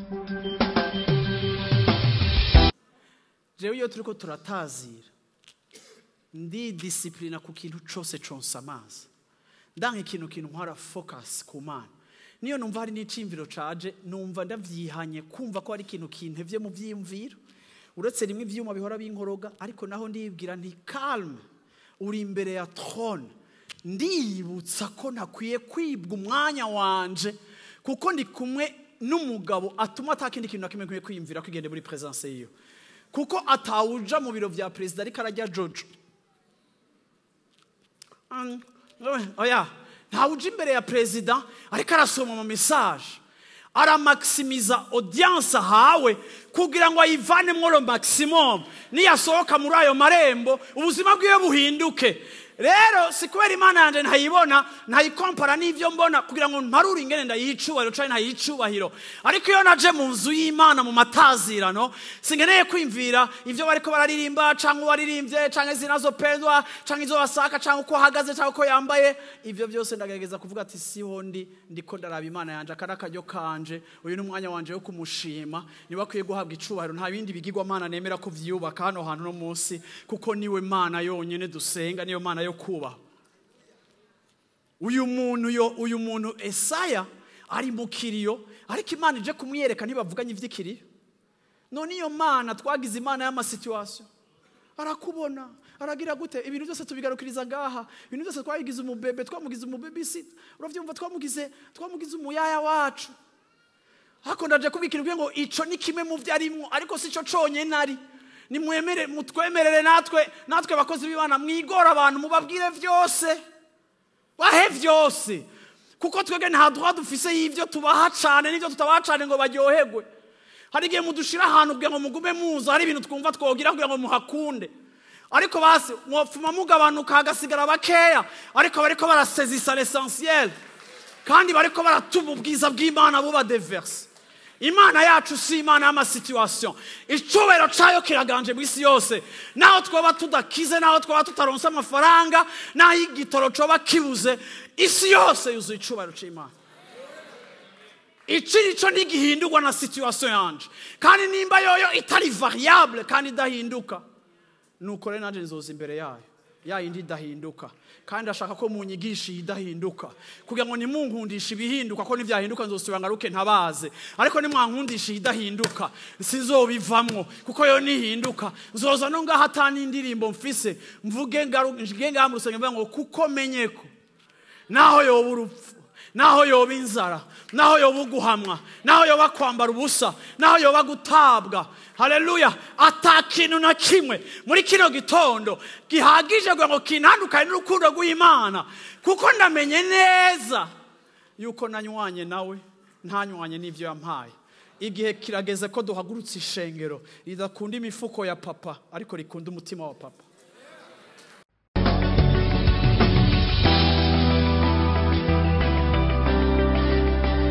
jewe iyo turiko turatazira ndi disipulina ku kintu cose consa amazi ndanka ikintu kintu nkora focus ku mana niyo numva hari n'icimviro caje numva ndavyihanye kumva ko hari ikintu kintevye mu vyiyumviro uretse rimwe ivyuma bihora binkoroga ariko naho ndibwira nti calme uri imbere ya trone ndiyibutsa ko ntakwiye kwibwa umwanya wanje kuko ndi kumwe n'umugabo atuma atakindi kintu na kimwe nkwiye kwiyumvira ko igende muri presence yiyo kuko atawuja mu biro vya perezida ariko arajya jojo Mm, oya ntawuja imbere ya perezida ariko arasoma mu mesaje aramakisimiza audience ahawe kugira ngo ayivanemwo lo maximum niyasohoka muri ayo marembo ubuzima bwiwe buhinduke rero si kubera imana yanjye ntayibona ntayikompara n'ibyo mbona kugira ngo mparure ingene ndayicubahiro cyangwa ntayicubahiro ariko iyo naje mu nzu y'imana mu matazirano singeneye kwimvira ibyo bariko bararirimba cyangwa uwaririmbye cyangwa izina zo pendwa cyangwa izo basaka cyangwa uko ahagaze cyangwa uko yambaye ibyo byose ndagerageza kuvuga ati siho ndi ndiko ndaraba imana yanjye aka ni akaryo kanje uyu ni umwanya wanje wo kumushima niba akwiye guhabwa icubahiro nta bindi bigirwamana nemera ko vyubaka hano hantu no munsi kuko niwe mana yonyine dusenga niyo mana yo kubaha uyu muntu yo uyu muntu esaya ari mu kiriyo ariko imana ije kumwiyereka ntibavuganye ivy'ikiriyo none iyo mana twagize imana y'amasituwasiyo arakubona aragira gute ibintu byose tubigarukiriza ngaha ibintu byose twabigize umubebe twamugize umubebisita uravyumva twamugize twamugize umuyaya wacu hako ndaje kubikira ngo ico ni kimwe mu vyarimwo ariko si co conyene ari nimwemere mutwemerere natwe natwe bakozi b'imana mwigora abantu mubabwire vyose bahe vyose kuko twebwe nta droit dufise y'ivyo tubaha cane n'ivyo tutabaha cane ngo baryoherwe hari igihe mudushira ahantu kugira ngo mugume muza hari ibintu twumva twogira kugira ngo muhakunde ariko basi mwopfuma mugabanuka hagasigara bakeya ariko bariko barasezisa l'essentiel kandi bariko baratuma ubwiza bw'imana buba deverse imana yacu si imana y'amasituwasiyo icubahiro cayo kiraganje mu isi yose naho twaba tudakize naho twaba tutaronse amafaranga naho igitoro coba kibuze isi yose yuzuye icubahiro c'imana iki nico ntigihindurwa na situwasiyo yanje kandi nimba yoyo itari variable kandi idahinduka nuko rero nanjye nzoza imbere yayo ya yindi idahinduka kandi ashaka ko munyigisha iyi idahinduka kugira ngo nimunkundishe ibihinduka ko nivyahinduka nzosubira ngaruke ntabaze ariko nimwankundisha iyi idahinduka sinzobivamwo kuko yo nihinduka nzoza no ngaho ata n'indirimbo mfise mvuge ngaru- nge ngaha mu rusengero mvuga ngo kuko menye ko naho yoba urupfu naho yoba inzara naho yoba uguhamwa naho yoba kwambara ubusa naho yoba gutabwa haleluya ata kintu na kimwe muri kino gitondo gihagije kugira ngo kinandukane n'urukundo rw'imana kuko ndamenye neza yuko nanywanye nawe ntanywanye n'ibyo yampaye igihe kirageze ko duhagurutse ishengero ridakunda imifuko ya papa ariko rikunda umutima wa papa